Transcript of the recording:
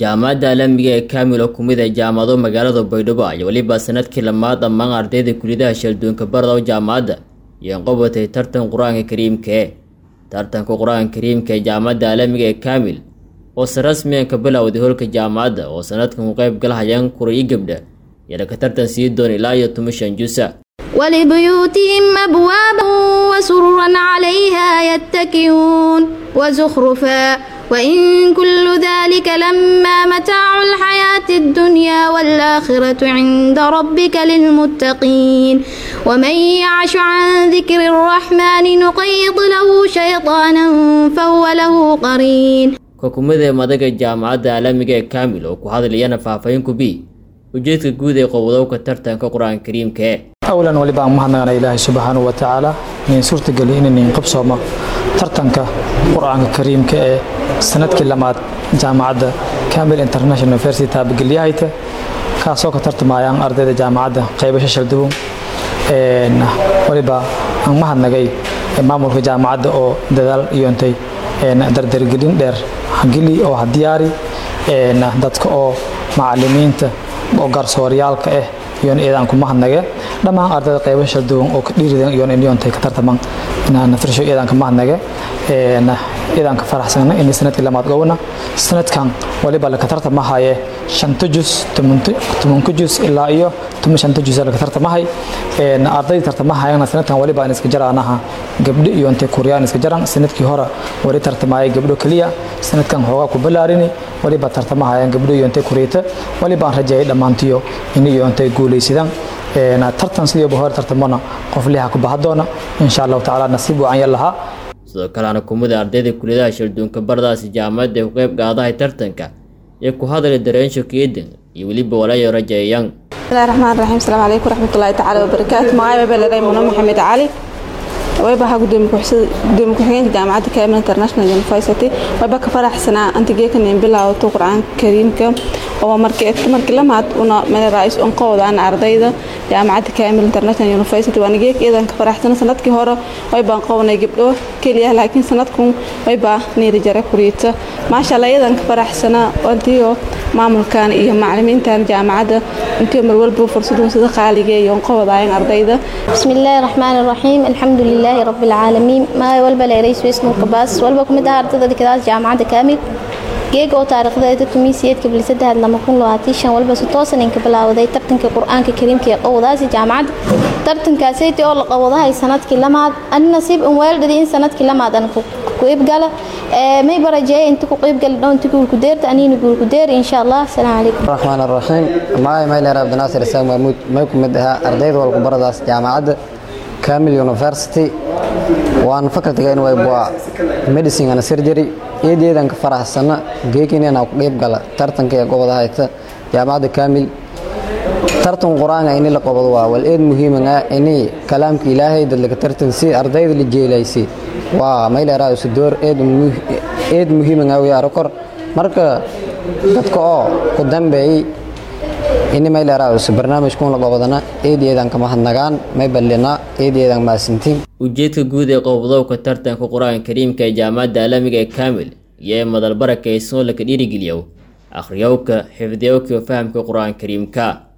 jaamacadda caalamiga ee kaamil oo kumid ah jaamacado magaalada baydhabo ayaa weliba sanadkii lamaad dhammaan ardayda kuliyadaha shalduunka barada jaamacadda iyo qabatay tartan qur-aanka kariimka ee tartanka qur-aanka kariimka ee jaamacadda caalamiga ee kaamil oo se rasmiyan ka bilowday holka jaamacadda oo sanadkan ku qayb galahayaan kura iyo gabdha iyana ka tartan sii doon ilaa iyo tuma shan jusa ولبيوتهم أبوابا وسررا عليها يتكئون وزخرفا وإن كل ذلك لما متاع الحياة الدنيا والآخرة عند ربك للمتقين ومن يعش عن ذكر الرحمن نقيض له شيطانا فهو له قرين xukuumadee madaga jaamacadda caalamiga ee kaamil oo ku hadlayana faahfaahin ku bi ujeedka guud ee qowdowka tartanka qur-aanka kariimka ee awlan waliba aan mahadnaqana ilaahay subxaanahu wa tacaala inayn suurtageli inayn qabsooma tartanka qur-aanka kariimka ee sanadkii lamaad jaamacadda camil international university taabagelyahayta kaasoo ka tartamayaan ardayda jaamacadda qaybasho shaldugun waliba aan mahadnagay maamulka jaamacadda oo dadaal iyoontay dardargelin dheer hageli oo hadiyaari dadka oo macalimiinta oo garsooryaalka ah iyoon eedaan ku mahadnage dhammaan ardayda qaybo shalduwan oo ka dhiiridan iyoon inyoontay ka tartaman inaan firsho eedaan ka mahadnage eedaan ka faraxsana inay sanadkii lamaad gowna sanadkan waliba laka tartamahaye shanta jus tobanka jus ilaa iyo toban shanta jus laka tartamahay ardayda tartamahayana sanadkan waliba aan iska jaraanaha gabdho iyo intay kuryaan iska jaran sanadkii hore wali tartamaya gabdho keliya sanadkan hoogaa ku balaarini waliba tartamahayaan gabdho iyo intay kuriyata waliba aan rajeeyay dhammaantiyo in iyo intay guulaysadaan tartan sidiiba hore tartamona qof liha ku baha doona insha allahu tacaala nasiib wacan yar lahaa sidoo kalena kumida ardayda kuliyadaha shalduunka baradaasi jaamacadda ee ku qayb qaadahay tartanka ee ku hadlay dareensho keedan iyo weliba walayo rajeeyaan bismillahi raxmaan raxiim asalaamu calaykum waraxmatullaahi tacaala wabarakaatu magacay baleeray muno maxamed cali wayba ahaa gudoomiye ku-xigeenka jaamacadda camil international university wayba ka faraxsanaa antigeekanin bilaawato qur-aanka kariimka oo markii lamaad una meel-rais unqowdaan ardayda jaamacadda camil international university waana geek iyadan ka faraxsana sanadkii hore waybaan qownay gabdho keliya laakiin sanadkun waybaa niiri jare kuriita maasha allah iyadan ka faraxsana antiyo maamulkan iyo macalimiintan jaamacadda intiyo marwalba fursadun sida qaaliga iyo unqowdaayan ardayda bismillaahi raxmaani raxiim alxamdu lilaahi rabbi alcaalamiin maay walba leeray swiss nuurkabaas walba kumid ah ardayda dhigadaas jaamacadda kaamil geega oo taariikhdeeda tumiisiyeedka bilisadahad lama kun labaatan shan walba si toosan inka bilaawday tartanka qur-aanka kariimka ee qowdaasi jaamacadda tartankaasaydi oo la qowdahay sanadkii lamaad ani nasiib in weeldhadi in sanadkii lamaad an ku iibgala may barajeeya inta ku qiibgali dhow inta guulku deerta aniina guulku deeri insha allah asalaamu calaykum raxmaan raxiim maay mayleer abdinaasir isaaq mahmuud may ku mid ahaa ardayda walku baradaas jaamacadda camil university waan fakaltigayn waybua medicine and surgery eedeedan ka faraxsana geekinena ku qeyb gala tartanka ee gobada hayta jaamacadda kamil tartan qur-aanka ini la qobado waa wal eed muhiiman ah ini kalaamka ilaahay dad laga tartansi ardayda la jeelaysi waa mayleeraa sudoor eed muhiiman ah wiyaaro kor marka dadka oo ku dambeeyey ini mayleeraas barnaamijkuun la qobadana eedeedan ka mahadnagaan may ballina eedeedan maasintiin ujeedka guud ee qowdowka tartanka qur-aanka kariimka ee jaamacadda caalamiga ee kaamil iyo ee madalbaraka ee soo laka dhiirigeliyow akhriyowka xifdiyowka fahamka qur-aanka kariimka